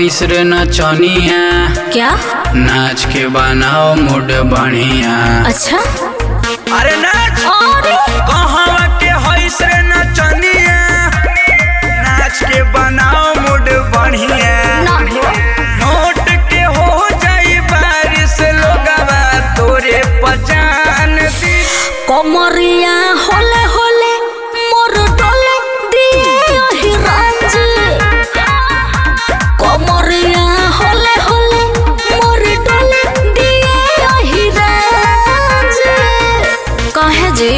हईस रे नचनिया क्या नाच के बनाओ मूड बढ़िया अच्छा अरे नाच अरे कहवा के हईस रे नचनिया नाच के बनाओ मूड बढ़िया ना नोट के हो जाई बारिश लोगवा तोरे पहचान दी कमरिया होले होले मोर डोले दिए ओही रांझ कमरिया होले होले मोर डोले दिए ओही रांझ कहे जी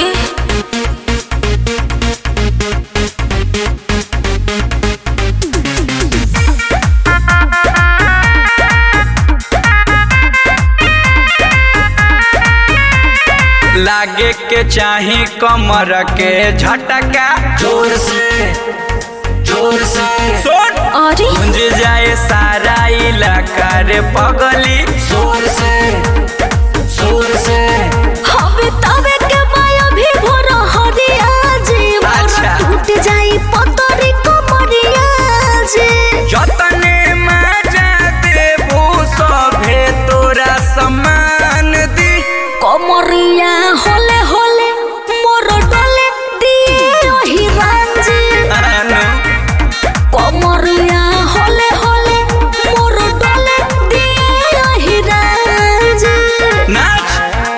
लागे के चाही कमर के झटका जोर से जोर से सुन अरे गूंज जाए सारा इलाका रे पगली जोर से जोर से हवे तवे के माया भी भोर हरिया जी मोर अच्छा। टूट जाई पतरी कमरिया जी जतने मजा देबू सभे तोरा सम्मान दी कमरिया होले होले मोर डोले दिए ओही रांझी अनु कमरिया होले होले मोर डोले दिए ओही रांझी नाच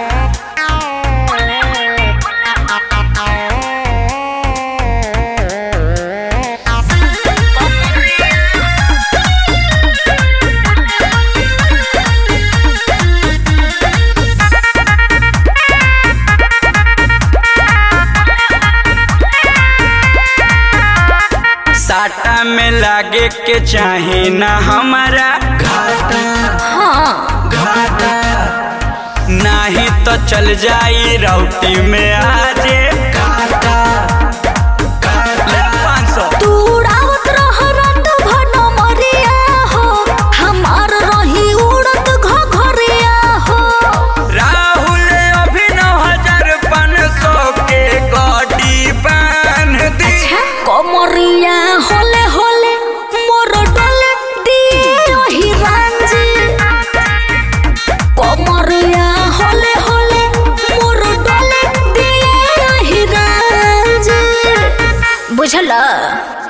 साटा में लागे के चाही ना हमारा हाँ नाही तो चल जाई राउटी में आजे ले 500 तू उड़ावत रह रात भर मरिया हो हमार रही उड़त घघरिया हो राहुल अभिनव हजार पाँच सौ के गाड़ी बांध दी कमरिया होले होले मोर डोले दिए ओही रांझी कमरिया होले होले मोर डोले दिए ओही रांझी बुझला